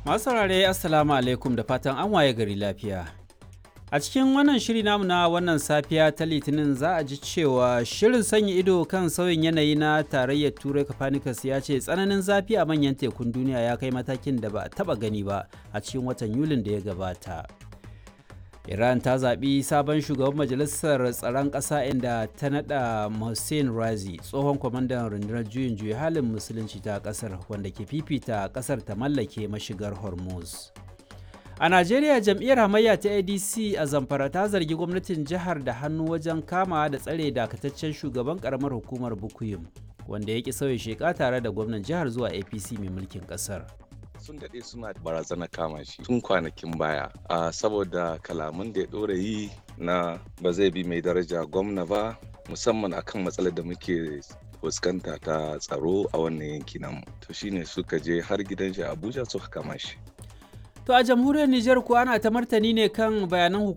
Masu saurare Assalamu alaikum da fatan an waye gari lafiya. A cikin wannan shiri namu na wannan safiya ta Litinin za a ji cewa shirin sanya ido kan sauyin yanayi na tarayyar Turai Copernicus ya ce tsananin zafi a manyan tekun duniya ya kai matakin da ba a taba gani ba a cikin watan Yulin da ya gabata. Iran ta zaɓi sabon shugaban majalisar tsaron ƙasa inda ta naɗa Hussein Razi tsohon kwamandan rundunar juyin juya halin musulunci ta ƙasar wanda ke fifita ƙasar ta mallake mashigar Hormuz. A Najeriya jam'iyyar hamayya ta ADC a Zamfara ta zargi gwamnatin jihar da hannu wajen kama da tsare dakataccen shugaban karamar hukumar Bukuyum wanda ya ki sauya sheka tare da gwamnan jihar zuwa APC mai mulkin ƙasar. sun daɗe suna barazana kama shi tun kwanakin baya a saboda kalaman da ya ɗora yi na ba zai bi mai daraja gwamna ba musamman akan matsalar da muke fuskanta ta tsaro a wannan yanki namu to shine suka je har gidan shi abuja suka kama shi To a jamhuriyar Nijar kuwa ana ta martani ne kan bayanan